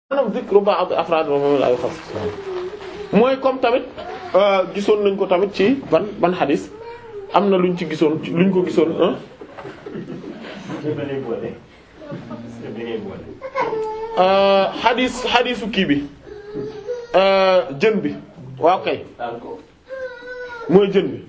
maanaam zikru ba'd afraad moom la ay xas mooy comme tamit gisoon nañ ko tamit ci ban ban xadis am na luñ ci gisoon luñ ko gisoon ah. xadis xadisu kii bi jën bi waaw kay mooy jën bi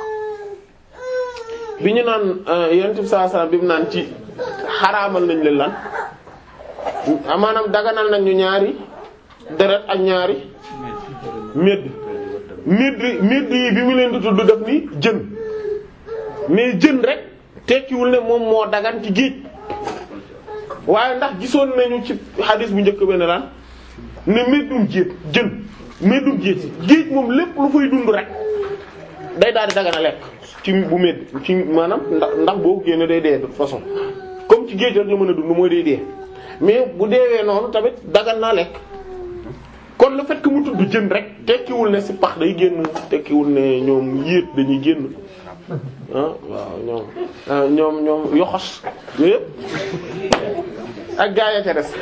bi ñu naan yonent bi sallallahu alayhi wasallam bi mu naan ci xaraamal nañ leen lan maanaam daganal nañ ñu ñaari deret ak ñaari medd medd medd yi bi mu leen di tudd def ni jën mais jën rek tekkiwul ne moom moo dagan ci géej waaye ndax gisoon nañu ci xadis bu njëkk benn lan ne meddum jéet jën meddum jéet géej moom lépp lu fay dund rek day daal di dagana lekk ci bu medd ci maanaam ndax ndax boo génne day dee de toute façon comme ci géej rek la mën a dund mooy day dee mais bu deewee noonu tamit dagan naa lekk kon le fait que mu tudd jën rek tekkiwul ne ci pax day génn tekkiwul ne ñoom yéet dañuy génn ah waaw ñoom ñoom ñoom yoxos yooyu yëpp ak gaa ya ca des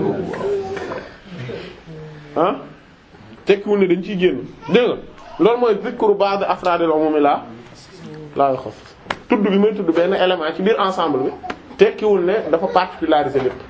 ah tekkiwul ne dañ ciy génn dégg nga loolu mooy zikru ba'd afraadil umumi la laa yoxos tudd bi may tudd benn élément ci biir ensemble bi tekkiwul ne dafa particulariser lépp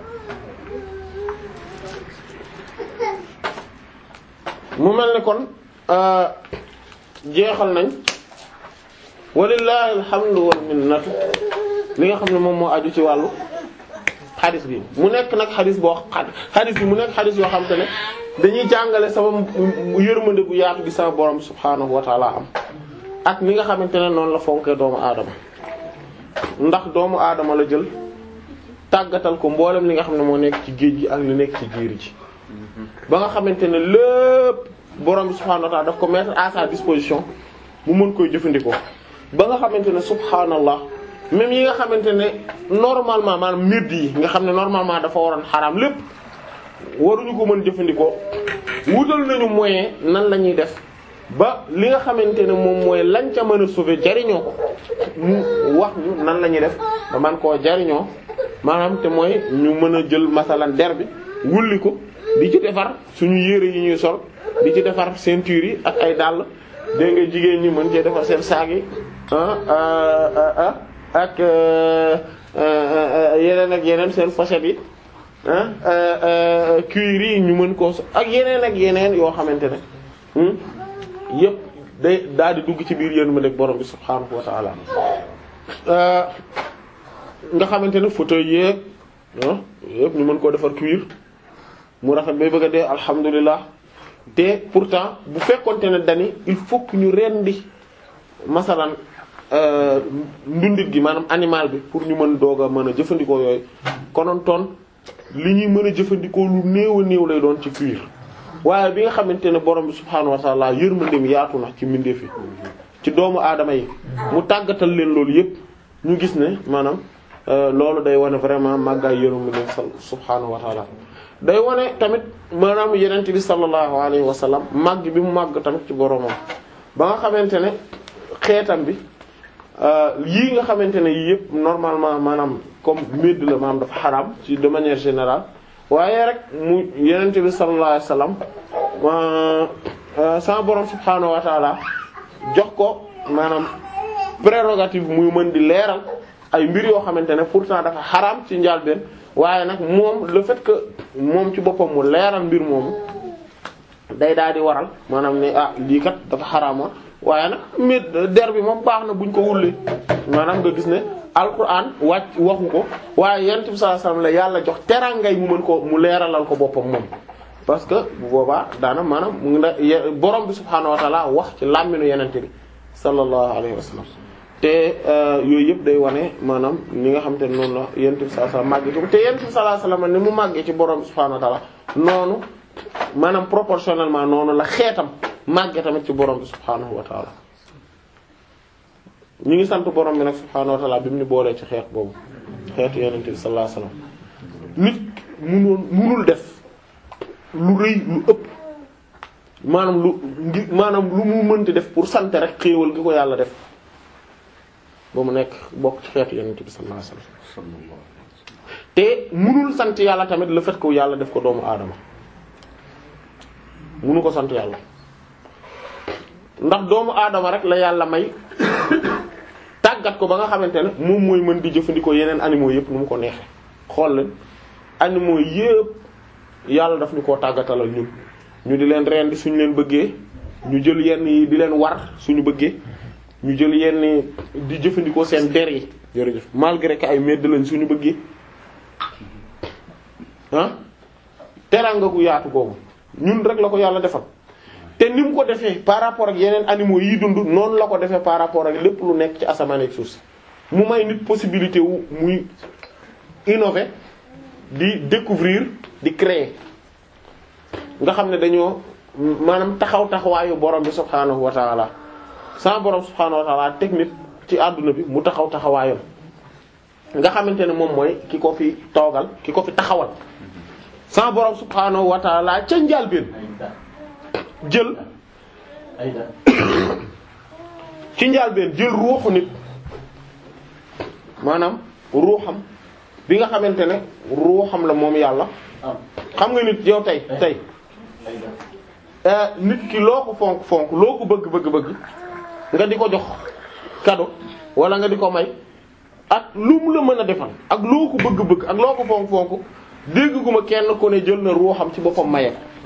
mu mel ni kon jeexal nañ walillahi alhamdu wal minnatu li nga xam ne moom moo aju ci wàllu xadis bi mu nekk nag xadis boo xadis bi mu nekk xadis yoo xam te ne dañuy jàngale sama yërmande bu yaatu gi sama borom subhaanahu wa taala am ak ni nga xamante ne noonu la fonkee doomu aadama ndax doomu aadama la jël tàggatal ko mboolem li nga xam ne moo nekk ci géej gi ak li nekk ci jiir ji ba nga xamante ne lépp borom bi subhaanahu wa ta'ala daf ko mettre à sa disposition mu mën koy jëfandikoo ba nga xamante ne subhaanallah même yi nga xamante ne normalement maanaam mbir yi nga xam ne normalement dafa waroon xaraam lépp waruñu ko mën jëfandikoo wutal nañu moyen nan la ñuy def ba li nga xamante ne moom mooy lañ ca mën a sauver jariñoo ko mu wax ñu nan la ñuy def ba man koo jariñoo maanaam te mooy ñu mën a jël masalan der bi wulli ko di ci defar suñu yére yi ñuy sol di ci defar ceinture yi ak ay dàll dégg nga jigéen ñi mën cee defar seen saag yi ah ak yeneen ak yeneen seen pochette yi ah cuir yi ñu mën koo so ak yeneen ak yeneen yoo xamante ne yépp day daal di dugg ci biir yéen ma deg borom bi subhaanahu wa ta'ala nga xamante ne fauteuil yeeg yépp ñu mën koo defar cuir mu rafet bay bëgg a dee alhamdulilah te pourtant bu fekkonte ne dani il faut que ñu rendi masalan ndundit gi maanaam animal bi pour ñu mën doog a mën a jëfandikoo yooyu konoon toon li ñuy mën a jëfandikoo lu néew a néew lay doon ci cuir waaye bi nga xamante ne borom bi subhaanahu wa ta'ala yërmandeem yaatu na ci mbindeef yi ci doomu aadama yi mu tàggatal leen loolu yépp ñu gis ne maanaam loolu day wane vraiment màggaay yërmandeem subhaanahu wa ta'ala day wane tamit maanaam yenent bi sallallahu alayhi wa sallam màgg bi mu màgg tamit ci boromam ba nga xamante ne xeetam bi yii nga xamante ne yii yëpp normalement maanaam comme médd la maanaam dafa xaraam ci de manière générale waaye rek mu yenent bi sallallahu alayhi wa sallam sama borom subhaanahu wa taala jox ko maanaam prérogative muy mën di leeral ay mbir yoo xamante ne pourtant dafa xaraam ci njàlbeen waaye nag moom le fait que moom ci boppam mu leeral mbir moomu day daal di waral maanaam ne ah lii kat dafa xaraamoon waaye nag mit der bi moom baax na buñ ko wullee maanaam nga gis ne alquran wàcc waxu ko waaye yonent bi sallallahu alayhi wasallam la yàlla jox terangay mu mën ko mu leeralal ko boppam moom. parce que bu boobaa daana maanaam mu ngi borom bi subhaanahu wa ta'ala wax ci làmminu yonent bi sallallahu alayhi wasallam te yooyu yëpp day wane maanaam ni nga xamante ne noonu la yonent bi sallallahu alayhi wasallam màggee ci te yonent bi sallallahu alayhi wasallam ni mu màggee ci borom bi subhaanahu wa ta'ala noonu maanaam proportionnellement noonu la xeetam màggee tamit ci borom bi subhaanahu wa ta'ala ñu ngi sant borom bi nag subhaanahu wa ta'ala bi mu ni boolee ci xeet boobu xeetu yonent bi sallallahu alayhi wasallam nit munoon munul def lu rëy lu ëpp maanaam lu ngi maanaam lu mu mënti def pour sant rek xéewal gi ko yàlla def ba mu nekk bokk ci xeetu yonent bi sallallahu alayhi wasallam te munul sant yàlla tamit le fait que yàlla def ko doomu aadama munu ko sant yàlla ndax doomu aadama rek la yàlla may tàggat ko ba nga xamante ne moom mooy mën di jëfandikoo yeneen animaux yëpp nu mu ko neexee xool leen animaux yëpp yàlla daf ñu koo tàggatalal ñun ñu di leen rendi suñu leen bëggee ñu jël yenn yi di leen war suñu bëggee ñu jël yenn di jëfandikoo seen der yi jërëjëf malgré que ay medd lañ suñu bëggee ah teraanga gu yaatu googu ñun rek la ko yàlla defal te ni mu ko defee par rapport ak yeneen animaux yi dund noonu la ko defee par rapport ak lépp lu nekk ci asamaan ak suuf si mu may nit possibilité wu muy innover di découvrir di créer nga xam ne dañoo maanaam taxaw taxawaayu borom bi subhaanahu wa taala sans borom subhaanahu wa taala technique ci àdduna bi mu taxaw taxawaayam nga xamante ne moom mooy ki ko fi toogal ki ko fi taxawal sans borom subhaanahu wa taala ca njàlbéen jël ci njàlbéen jël ruuxu nit maanaam ruuxam bi nga xamante ne ruuxam la moom yàlla xam nga nit yow tey tey nit ki loo ko fonk fonk loo ko bëgg bëgg bëgg nga di ko jox cadeau wala nga di ko may ak lu mu la mën a defal ak loo ko bëgg bëgg ak loo ko fonk fonk dégg gu ma kenn ko ne jël na ruuxam ci boppam maye ko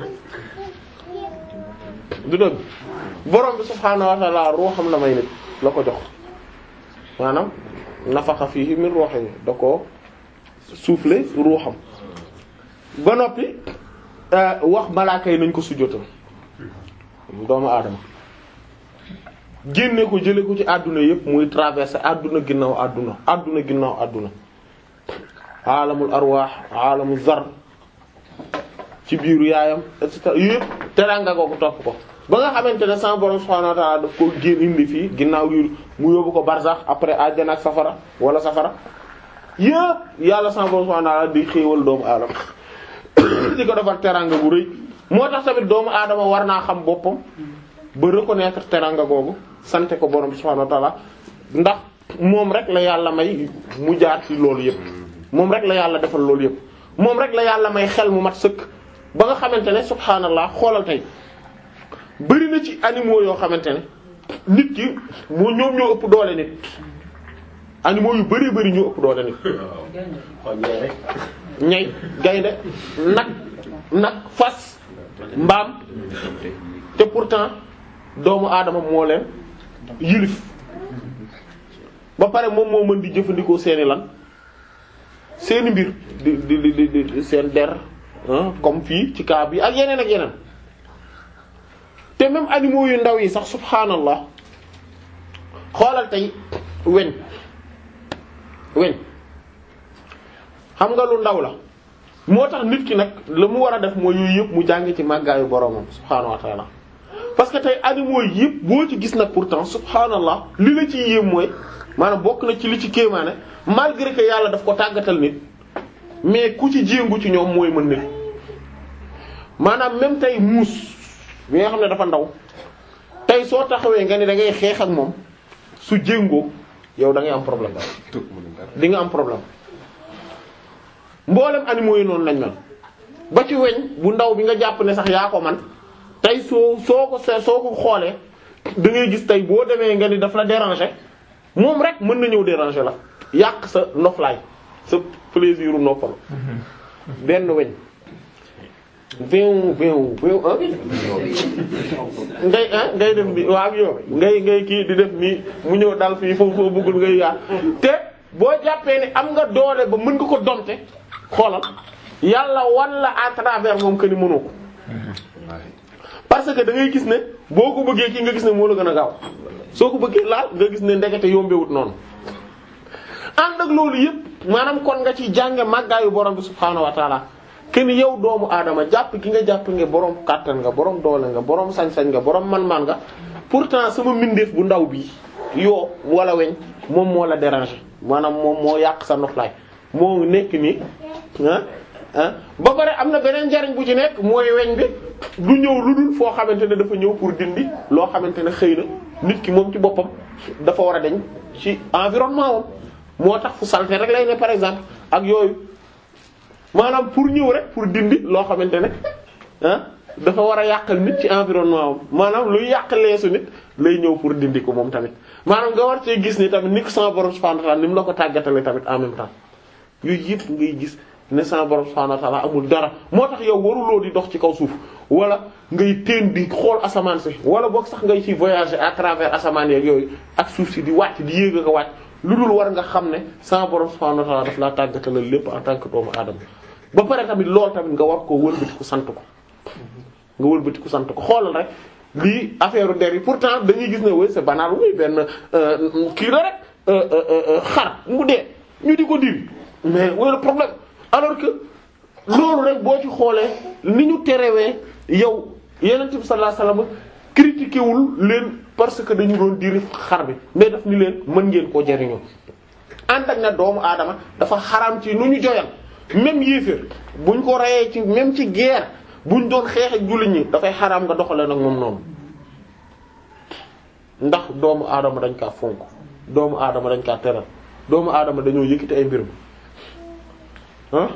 du dëgg borom bi subhaanahu wa ta'ala ruuxam la may nit la ko jox maanaam nafaxa fiihi min ruuhihi da ko souffler ruuxam ba noppi wax malaaka yi nañ ko sujjóotal doomu aadama génne ko jële ko ci àdduna yépp muy traverser àdduna ginnaaw àdduna àdduna ginnaaw àdduna aalamul arwaax aalamul zar ci biiru yaayam et cetera yépp teraanga googu topp ko ba nga xamante ne sama borom subhaanahu wa ta'ala daf ko génn indi fii ginnaaw yi mu yóbbu ko barsax après àjjana ak safara wala safara yépp yàlla sama borom subhaanahu wa ta'ala di xéewal doomu aadama di ko defar teraanga bu rëy moo tax tamit doomu aadama war naa xam boppam ba reconnaître teraanga googu sante ko borom subhaanahu wa ta'ala ndax moom rek la yàlla may mu jaar ci loolu yépp moom rek la yàlla defal loolu yépp moom rek la yàlla may xel mu mat sëkk ba nga xamante ne subhaanallah xoolal tey bari na ci animaux yoo xamante ne nit ki moo ñoom ñoo ëpp doole nit animaux yu bari bari ñoo ëpp doole nit ñay gaynde nag nag fas mbaam te pourtant doomu aadama moo leen yilif ba pare moom moo mën di jëfandikoo seeni lan seeni mbir di di di di seen der comme fii ci cas bi ak yeneen ak yeneen te même animaux yu ndaw yi sax subhaanallah xoolal tey weñ weñ xam nga lu ndaw la moo tax nit ki nag la mu war a def mooy yooyu yëpp mu jàng ci màggaayu boromam subhaanahu wa taala parce que tey animaux yi yëpp boo ci gis nag pourtant subhaanallah li la ci yéem mooy maanaam bokk na ci li ci kéemaane malgré que yàlla daf ko tàggatal nit mais ku ci jéngu ci ñoom mooy mën nit maanaam même tey muus bi nga xam ne dafa ndaw tey soo taxawee nga ni da ngay xeex ak moom su jéngoo yow da ngay am problème di nga am problème mboolem animaux yi noonu lañ mel ba ci weñ bu ndaw bi nga jàpp ne sax yaa ko man tey soo soo ko see soo ko xoolee da ngay gis tey boo demee nga ni daf la déranger moom rek mën na ñëw déranger la yàq sa noflaay sa plaisir u noppal benn weñ vingt vingt vingt ah ngay ah ngay def ni waa ak yow ngay ngay kii di def nii mu ñëw dal fii foofu foo bëggul ngay yaar te boo jàppee ne am nga doole ba mën nga ko domte xoolal yàlla wan la à travers moom que ni mënoo ko parce que da ngay gis ne boo ko bëggee kii nga gis ne moo la gën a gaaw soo ko bëggee laal nga gis ne ndekete yombewut noonu ànd ak loolu yëpp maanaam kon nga ci jànge màggaayu borom bi subhaanahu wa taala ken yow doomu aadama jàpp gi nga jàpp nga borom kàttan nga borom doole nga borom sañ-sañ nga borom man-man nga pourtant sama mbindeef bu ndaw bi yoo wala weñ moom moo la déranger maanaam moom moo yàq sa noflaay moo nekk nii ah ah ba pare am na beneen njariñ bu ci nekk mooy weñ bi du ñëw lu dul foo xamante ne dafa ñëw pour dindi loo xamante ne xëy na nit ki moom ci boppam dafa war a deñ ci environnement wam moo tax fu salte rek lay ne par exemple ak yooyu maanaam pour ñëw rek pour dindi loo xamante ne ah dafa war a yàqal nit ci environnement am maanaam luy yàq leesu nit lay ñëw pour dindi ko moom tamit maanaam nga war cee gis ni tamit ni ko sama borom subhanahu wa ta'ala ni mu la ko tàggatale tamit en même temps yooyu yëpp ngay gis ne sama borom subhanahu wa ta'ala amul dara moo tax yow waruloo di dox ci kaw suuf wala ngay teen di xool asamaan si wala boog sax ngay ci voyager à travers asamaan yeeg yooyu ak suuf si di wàcc di yéeg ak a wàcc lu dul war nga xam ne sama borom subhanahu wa ta'ala daf laa tàggatale lépp en tant que doomu aadama ba pare tamit loolu tamit nga war koo wëlbatiku sant ko nga wëlbatiku sant ko xoolal rek lii affaire der yi pourtant dañuy gis ne oui c'est banal oui benn kii la rek xar mu dee ñu di ko diri mais oui le problème alors que loolu rek boo ci xoolee ni ñu terewee yow yeneen bi sallallahu alayhi wasallam critiqué wul leen parce que dañu doon diri xar bi mais daf ni leen mën ngeen koo jariñoo ànd ak na doomu aadama dafa xaram ci nu ñu joyal même yéeféer buñ ko reyee ci même ci guerre buñ doon xeex ak jullit ñi dafay xaraam nga doxalee nag moom noonu ndax doomu aadama dañ kaa fonk doomu aadama dañ kaa teral doomu aadama dañoo yëkkati ay mbirum ah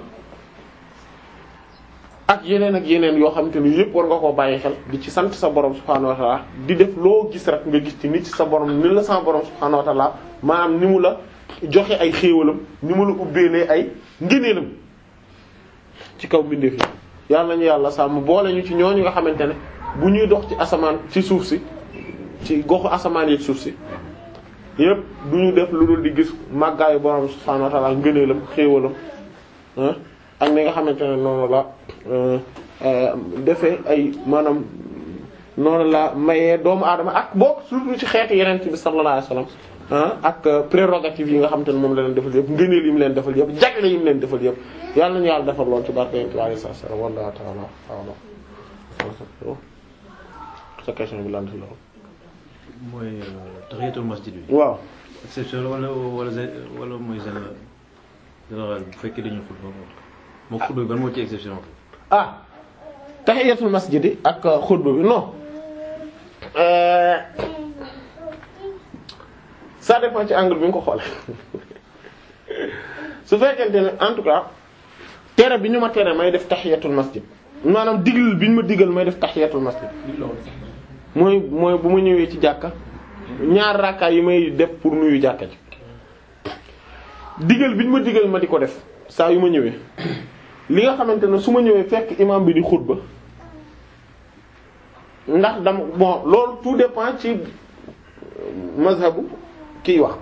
ak yeneen ak yeneen yoo xamante ni yëpp war nga koo bàyyi xel di ci sant sa borom subhaanahu wa ta'ala di def loo gis rek nga gis ci nit ci sa borom ni la sa borom subhaanahu wa ta'ala maanaam ni mu la joxe ay xéewalam ni mu la ubbeelee ay ngëneelam ci kaw mbindeef yi yàlla nañu yàlla sàmm boole ñu ci ñooñu nga xamante ne bu ñuy dox ci asamaan ci suuf si ci goxu asamaan yi suuf si yépp du ñu def lu dul di gis màggaayu borom subhaanahu wa ta'ala ngëneelam xéewalam ak ni nga xamante ne noonu la defee ay maanaam noonu la mayee doomu aadama ak bokk surtout ci xeetu yeneen bi sallallahu alayhi wasallam ak prérogative yi nga xamante ne moom la leen defal yëpp ngëneel yi mu leen defal yëpp jagle yi mu leen defal yëpp yàlla nañu yàlla defal lool ci barke yonent bi alayhi salaam wallahu ta'ala a'lam sa question bi lan ci loolu mooy tahiyatul masjid bi. waaw exception wala wala wala mooy général général bu fekkee dañuy xutba moo xutba bi ban moo ci exception ah tahiyatul masjid ak xutba bi non ça dépend ci angle bi nga ko xoole su fekkente ne en tout cas tere bi ñu ma tere may def tahiyatul masjid maanaam digal bi ñu ma digal may def tahiyatul masjid mooy mooy bu ma ñëwee ci jàkka ñaar rakkaay yi may def pour nuyu jàkka ji digal bi ñu ma digal ma di ko def saa yu ma ñëwee li nga xamante ne su ma ñëwee fekk imam bi di xutba ndax dama bon loolu tout dépend ci mazhabu kiy wax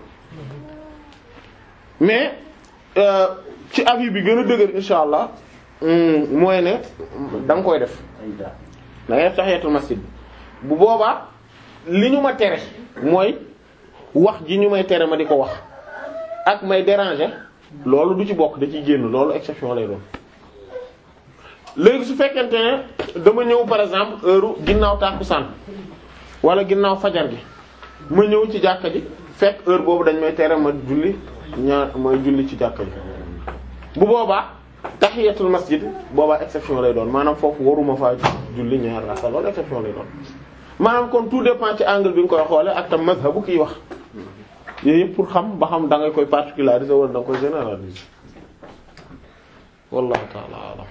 mais ci avis bi gën a dëgër insha allah mooy ne da nga koy def da ngay def tahiyatul masjid bu boobaa li ñu ma tere mooy wax ji ñu may tere ma di ko wax ak may déranger loolu du ci bokk da ciy génn loolu exception lay doon léegi su fekkente ne dama ñëw par exemple heure ginnaaw tàkkusaan wala ginnaaw fajar gi ma ñëw ci jàkka ji fekk heure boobu dañ may tere ma julli ñaar ma julli ci jàkka ji bu boobaa tahiyatul masjid boobaa exception lay doon maanaam foofu waruma faa julli ñaar raka loolu exception lay doon maanaam kon tout dépend ci angle bi nga koy xoole ak tam mazhabu kiy wax yooyu yëpp pour xam ba xam da nga koy particulariser wala da nga koy généraliser wallahu ta'ala a'lam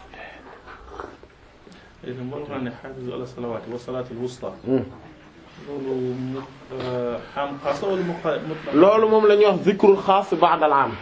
léegi moo tax ne xaafizu ala salawaati wa salaatil wusta. loolu mu xam xaasa wala mu mutlaq. loolu moom la ñuy wax zikrul xaas ba'da al-aam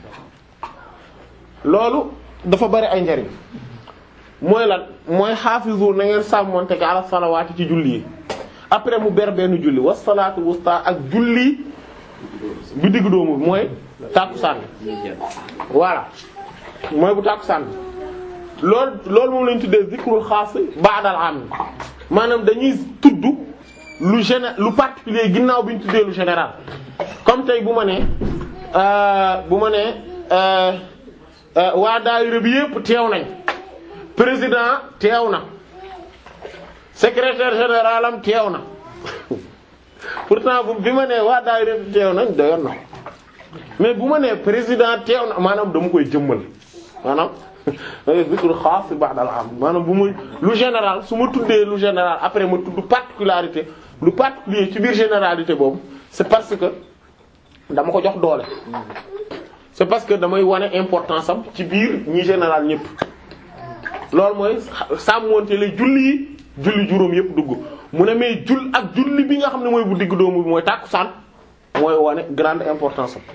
loolu dafa bari ay njariñ mooy lan mooy xaafizu na ngeen sàmmonte ga ala salawaati ci julli yi après mu ber benn julli wa salaatul wusta ak julli bi diggu doomu mooy tàkkusaan voilà mooy bu tàkkusaan loolu loolu moom lañu tuddee zikrul xaas ba'dal am maanaam dañuy tudd lu géné lu particulier ginnaaw bi ñu tuddee lu général comme tey bu ma nee bu ma nee waa daayira bi yépp teew nañ président teew na secrétaire général am teew na pourtant bu bi ma nee waa daayira bi teew nañ doyoon na mais bu ma nee président teew na maanaam dama koy jëmmal maanaam zikru xaas ba'dal am maanaam bu ma lu général su ma tuddee lu général après ma tudd particularité lu particulier ci biir généralité boobu c'est parce que dama ko jox doole c'est parce que damay wane importance am ci biir ñi général ñëpp loolu mooy sàmmonte lay julli yi julli juróom yëpp dugg mu ne mais jull ak julli bi nga xam ne mooy bu digg doomu bi mooy tàkkusaan mooy wane grande importance am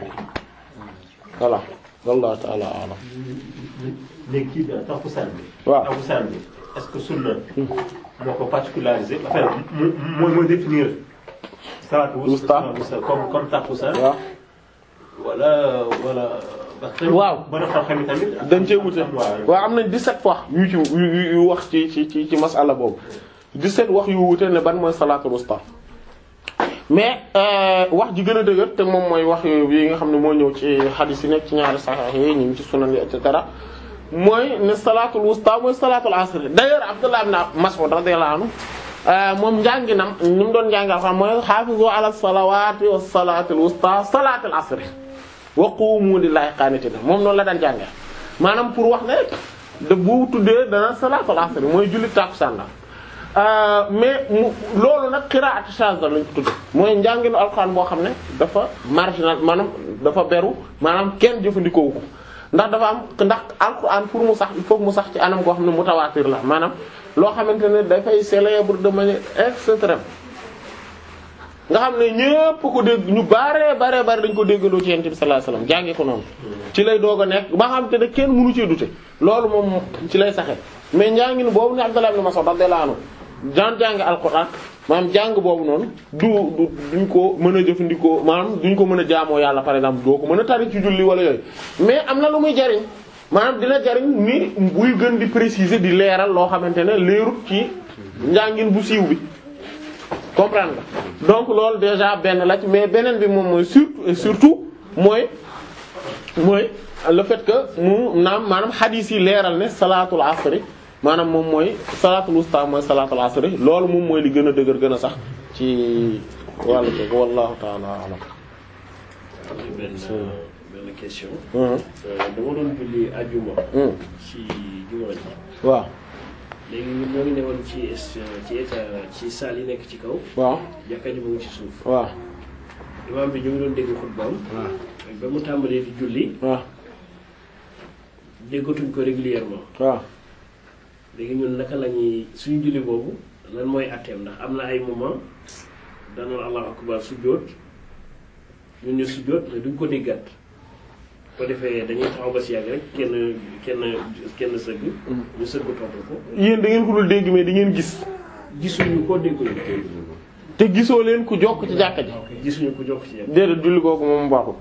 voilà wallahu ta'ala a'lam léegi kii bi takkusaan bi. waaw takkusaan bi est-ce que sunna moo ko particularisé en fait mu mooy mooy définir salaatu Wusta. wusta comme comme takkusaan waaw wala wala. parce que Waaw. borom xam-xam yi tamit. dañ cee wute waaw waaw am nañ 17 fois yu ci yu yu yu wax ci ci ci ci masala boobu 17 wax yu wute ne ban mooy salaatul wusta mais euh, wax ji gën a dëgër te moom mooy wax yu yi nga xam ne moo ñëw ci hadith yi nekk ci ñaari sahih yi ñu ngi ci sunan yi et cetera mooy ne salaatul wusta mooy salaatul asr d'ailleurs Abdullah ibn Mas'ud radiyallahu anhu euh, moom njànginam ni mu doon njàngal xam mooy hafizu ala salawati was salatil wusta salatul asr wa qumu lillahi qanitin moom noonu la daan jànge maanaam pour wax ne rek de bu tuddee dana salaatul asr mooy julli tàkkusaan la Euh, mais mu loolu nag qiraat shadda lañ ko tudde mooy njànginu alxuraan boo xam ne dafa marginal maanaam dafa beru maanaam kenn jëfandikoowu ko ndax dafa am ndax alxuraan pour mu sax il faut mu sax ci anam goo xam ne mutawaatir la maanaam loo xamante ne dafay célèbre de manière extrême nga xam ne ñépp ko dégg ñu bare bare bare dañ ko déggandoo ci yonent bi sallallahu alayhi wasallam jàngee ko noonu ci lay doog a nekk ba xam te ne kenn mënu cee dute loolu moom ci lay saxe mais njàngin boobu ne Abdullah ibn Mas'ud radiyallahu anhu daan jàng alquran maanaam jàng boobu noonu du du duñ ko mën a jëfandikoo maanaam duñ ko mën a jaamoo yàlla par exemple doo ko mën a tari ci julli wala yooyu mais am na lu muy jariñ maanaam dina jariñ ni buy gën di préciser di leeral loo xamante ne leerut ci njàngin bu siiw bi comprendre nga donc loolu déjà benn la ci mais beneen bi moom mooy surtout et surtout mooy mooy le fait que mu naam maanaam xadiis yi leeral ne salaatul asri maanaam moom mooy salaatul wusta mooy salaatul asri loolu moom mooy li gën a dëgër gën a sax ci wàllu ko wallahu ta'ala a'lam benn benn question. Mhm. dama doon julli ajuma. Mhm. ci juma ji. waaw léegi ñun ñoo ngi newoon ci est- ci état ci salle yi nekk ci kaw. waaw jàkka ji mu ngi ci suuf. waaw imaam bi ñu ngi doon dégg xutbaam. ba mu tàmbalee di julli waaw déggatuñ ko régulièrement waaw léegi ñun naka la ñuy suñu julli boobu lan mooy atteem ndax am na ay moment danaan allahu akbar sujjóot ñun ñu sujjóot mais duñ ko déggaat ko defee dañuy taxaw ba si yàgg rek kenn kenn kenn sëgg ñu sëgg topp ko yéen da ngeen ko dul dégg mais di ngeen gis gisuñu ko dégguñu te gisoo leen ku jokk ci jàkka ji gisuñu ko jokk ci yàgg déedéet julli kooku moom baaxul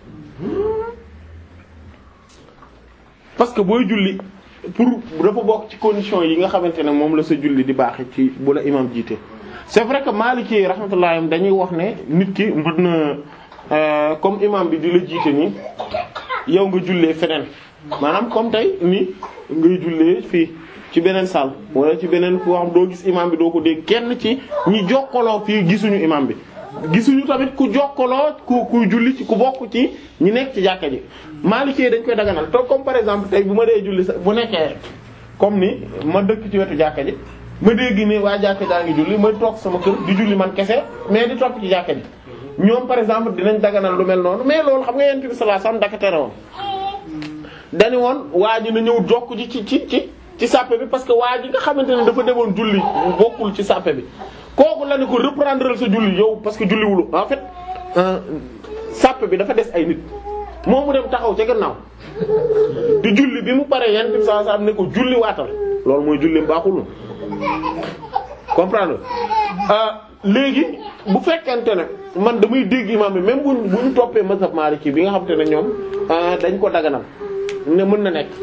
parce que booy julli pour dafa bokk ci condition yi nga xamante ne moom la sa julli di baaxe ci bu la imam jiite c'est vrai que Maliki yi rahmatullah dañuy wax ne nit ki mën na euh, comme imam bi di la jiite nii yow nga jullee feneen maanaam comme tey ni ngay jullee fii ci beneen salle wala ci beneen foo xam doo gis imam bi doo ko dégg kenn ci ñi jokkaloo fii gisuñu imam bi gisuñu tamit ku jokkaloo ku kuy julli ci ku bokk ci ñi nekk ci jàkka ji Maliki dañ koy daganal te comme par exemple tey bu ma dee julli sa bu nekkee comme ni ma dëkk ci wetu jàkka ji ma dégg ni waa jàkka jaa ngi julli ma toog sama kër di julli man kese mais di topp ci jàkka ji ñoom par exemple dinañ daganal lu mel noonu mais loolu xam nga yonent bi sallallahu alayhi wasallam daka tere woon dañu woon waa ji na ñëw jokk ji ci ci ci ci sàppe bi parce que waa ji nga xamante ne dafa demoon julli bokkul ci sàppe bi kooku la ne ko reprendre sa julli yow parce que julliwulu en fait euh, sàppe bi dafa des ay nit moom mu dem taxaw ca gannaaw di julli bi mu paree yonent bi sallallahu alayhi wasallam ne ko julli waatal loolu mooy julli baaxul comprendre ah léegi bu fekkente ne man damay dégg imam bi même buñ bu ñu toppee mazhab maliki bi nga xam te ne ñoom ah, dañ ko daganal ne mën na nekk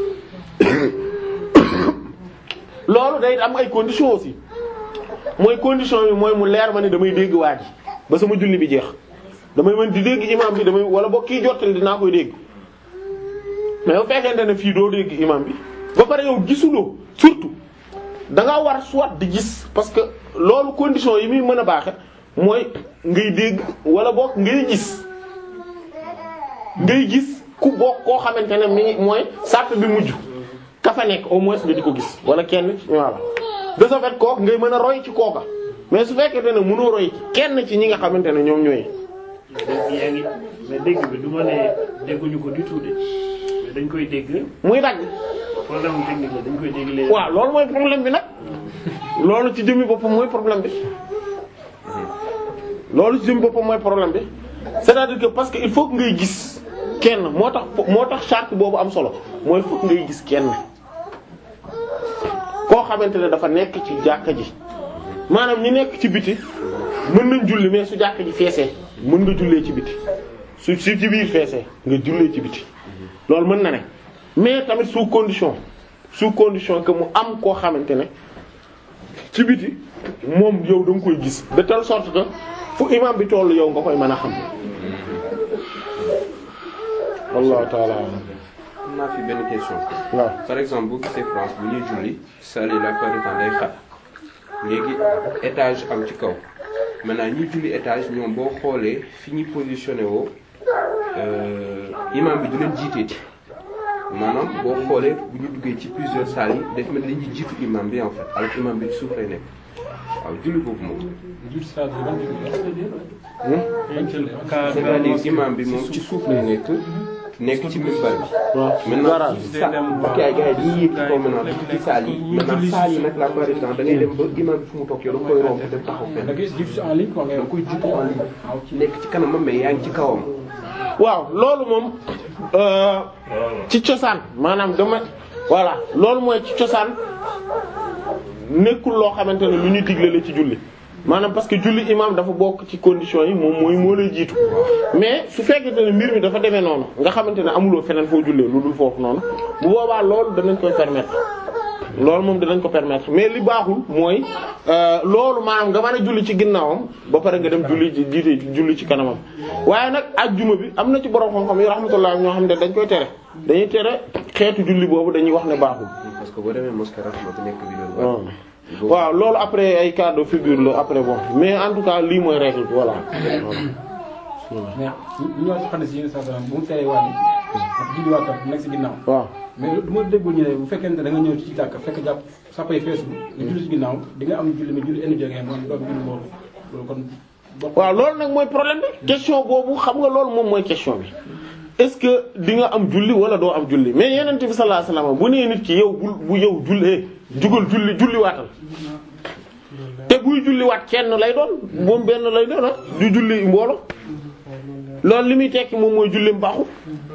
loolu day am ay conditions aussi mooy condition yi mooy mu leer ma ne damay dégg waa ji ba sama julli bi jeex damay mën di dégg imam bi damay wala boo kii jottali dinaa koy dégg mais bu fekkente ne fii doo dégg imam bi ba pare yow gisuloo surtout da nga war soit di gis parce que loolu condition yi muy mën a baaxe mooy ngay dégg wala boog ngay gis ngay gis ku bokk koo xamante ne mi mooy sàpp bi mujj ka fa nekk au moins nga di ko gis wala kenn voilà de ce fait kooku ngay mën a roy ci kooka mais su fekkente ne mënoo roy ci kenn ci ñi nga xamante ne ñoom ñooy yaa ngi mais dégg bi du ma ne dégguñu ko du tout de mais dañ koy dégg muy dagg problème technique la dañ koy dégg léegi. waaw loolu mooy problème bi nag loolu ci jëmmi boppam mooy problème bi loolu ci jëmmi boppam mooy problème bi c'est-à-dire que parce que il faut que ngay gis kenn moo tax moo tax charte boobu am solo mooy il faut que ngay gis kenn koo xamante ne dafa nekk ci jàkka ji maanaam ñi nekk ci biti mën nañ julli mais su jàkka ji feesee mën nga jullee ci biti su su ci biir feesee nga jullee ci biti loolu mën na ne mais tamit sous condition sous condition que mu am koo xamante ne ci biti moom yow da nga koy gis de telle sorte que fu imam bi tollu yow nga koy mën a xam wallahu ta'ala a'lam. am naa fi benn question waaw par exemple boo gisee France bu ñuy julli salle yi la plupart du temps day xat léegi étage am ci kaw maintenant ñuy julli étage ñoom boo xoolee fi ñu positionné woo euh, imam bi du leen jiiteeti maanaam boo xoolee bu ñu duggee ci plusieurs salles yi daf mel ni dañuy jiitu imam bi en fait alors que imam bi ci suuf lay nekk waaw julli boobu moom c'est-à-dire imam bi moom ci suuf lay nekk nekk ci minbar bi waaw maintenant garage ci sa gars yi gars yi dañuy yéeg ci kaw maintenant dugg ci saal yi maintenant saal yi nag la plupart du temps da ngay dem ba imam bi fu mu toog yow da nga koy romb dem taxaw fenn da nga koy jiitu en ligne nekk ci kanamam mais yaa ngi ci kawam waaw loolu moom euh, ci cosaan maanaam dama voilà loolu mooy ci cosaan nekkul loo xamante ne lu ñu digle la ci julli maanaam parce que julli imam dafa bokk ci conditions yi moom mooy moo lay jiitu mais su fekkente ne mbir mi dafa demee noonu nga xamante ne amuloo feneen foo jullee lu dul foofu noonu bu boobaa loolu danañ koy permettre loolu moom dinañ ko permettre mais li baaxul mooy euh, loolu maanaam nga mën a julli ci ginnaawam ba pare nga dem julli ci jiite julli ci kanamam waaye nag ajjuma bi am na ci borom xam-xam yi rahmatullah ñoo xam ne dañ koy tere dañuy tere xeetu julli boobu dañuy wax ne baaxul. parce que boo demee mosquée Rahma bi nekk bi waaw doon waaw loolu après ay cas de figure la après bon mais en tout cas lii mooy règle bi voilà. mais ñu ñëwaat ci xadis yi saa salaam bu mu teree wàññi ak julli waa kër nekk si ginnaaw waaw mais du ma déggul ñu ne bu fekkente da nga ñëw ci jàkk fekk jàpp sàppay feesu nga julli ci ginnaaw di nga am julli mais julli indi jógee moom doon julli loolu loolu kon bokk waaw loolu nag mooy problème bi question boobu xam nga loolu moom mooy question bi est-ce que di nga am julli wala doo am julli mais yeneen bi sallallahu alayhi wasallam bu nee nit ki yow bul bu yow jullee jugal julli julli waatal te buy julli waat kenn lay doon moom benn lay doon ah du julli mboolo loolu li muy tekki moom mooy jullim baaxul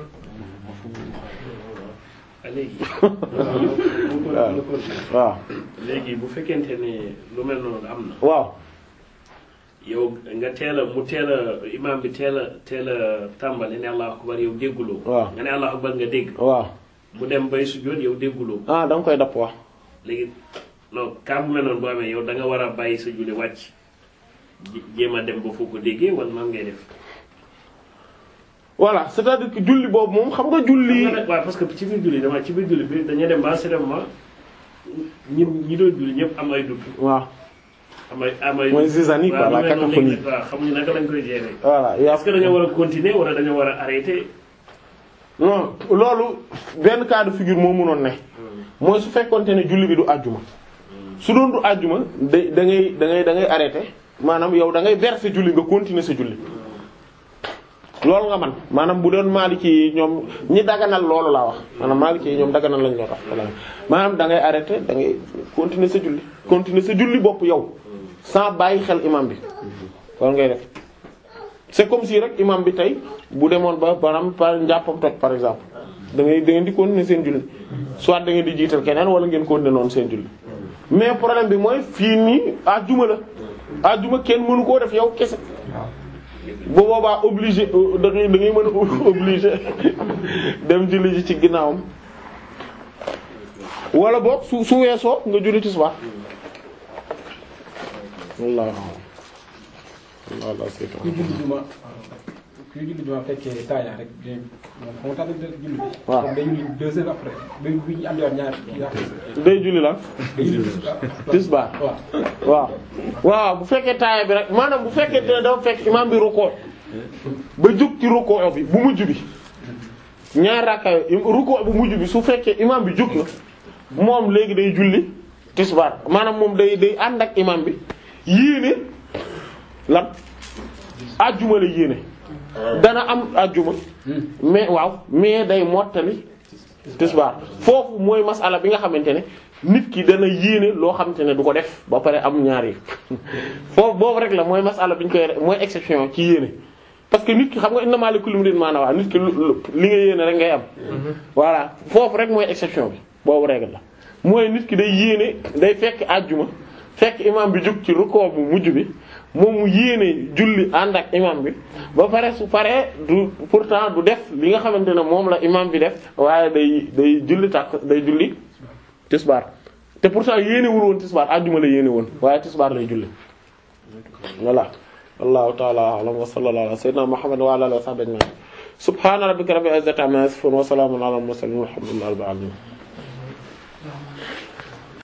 ah léegi. waaw waaw léegi bu fekkente ne lu mel noonu am na. waaw yow nga teel a mu teel a imaam bi teel a teel a tàmbali ne allahu akbar yow dégguloo. waaw nga ne allahu akbar nga dégg. waaw mu dem bay sujjóot yow dégguloo. ah da nga koy dapp wax léegi non cas bu mel noonu boo amee yow da nga war a bàyyi sa julli wàcc jé- jéem a dem ba foo ko déggee wala nan ngay def. voilà c'est-à-dire que julli boobu moom xam nga julli xam nga nag waaw parce que ci biir julli dama ci biir julli bi dañuy dem ba certainement ñi ñi doon julli ñëpp am ay dugg waaw am ay am ay. Mooy zizanie quoi, waaw la lu mel noonu cacophonie. léegi nag waaw xamuñu naka lañ koy gérer. voilà y a est-ce que dañoo war a continuer wala dañoo war a arrêter. non loolu benn cas de figure moo mënoon ne mooy su fekkonte ne julli bi du àjjuma su doon du àjjuma da da ngay da ngay da ngay arrêté maanaam yow da ngay verser julli nga continuer sa julli loolu nga man maanaam bu doon maaliki yi ñoom ñi daganal loolu laa wax maanaam maaliki yi ñoom daganal lañ loo tax maanaam da ngay arrêté da ngay continuer sa julli continuer sa julli bopp yow sans bàyyi xel imam bi loolu ngay def c'est comme si rek imam bi tey bu demoon ba maanaam par njàppam toj par exemple da ngay da ngeen di continuer seen julli soit da ngeen di jiital keneen wala ngeen continuer noonu seen julli mais problème bi mooy fii nii àjjuma la àjjuma kenn mënu koo def yow kese bu boobaa obligé da ngay da ngay mën a obligé dem julli ji ci ginnaawam wala boog su su weesoo nga julli tisbaar wallaahi wallaahi kuy julli juma kuy julli juma fekkee taaya rek day moom xam nga tax na julli bi. waaw comme day julli deux heures après bi bi ñu andiwaat ñaar kii après. day julli lan day julli tisbaar. tisbaar waaw. waaw waaw bu fekkee taaya bi rek maanaam bu fekkee ne dafa fekk imaam bi rukkoo ba jóg ci rukkoo bi bu mujj bi ñaar rakka yi rukkoo bu mujj bi su fekkee imaam bi jóg na moom léegi day julli tisbaar maanaam moom day day ànd ak imaam bi yéene lan àjjuma la yéene dana am ajjuma mais waaw mais day mottali tisbaar foofu mooy masala bi nga xamante ne nit ki dana yéene loo xamante ne du ko def ba pare am ñaar yi foofu boobu rek la mooy masala bi ñu koy mooy exception ci yéene parce que nit ki xam nga innamaa li kulli imri'in maa nawaa nit ki lu li nga yéene rek ngay am voilà foofu rek mooy exception bi boobu règle la mooy nit ki day yéene day fekk àjjuma fekk imam bi jug ci rukkoo bu mujj bi moom mu yéene julli ànd ak imam bi ba pare su paree du pourtant du def li nga xamante ne moom la imam bi def waaye day day julli tàkk day julli tisbaar te pourtant yéenewul woon tisbaar àjjuma la yéene woon waaye tisbaar lay julli voilà wallahu ta'ala a'lam wa sallallahu ala sayyidina muhammad wa ala alihi wa sahbihi ajma'in subhana rabbika rabbil izzati amma yasifun wa salamun ala al mursalin walhamdulillahi rabbil alamin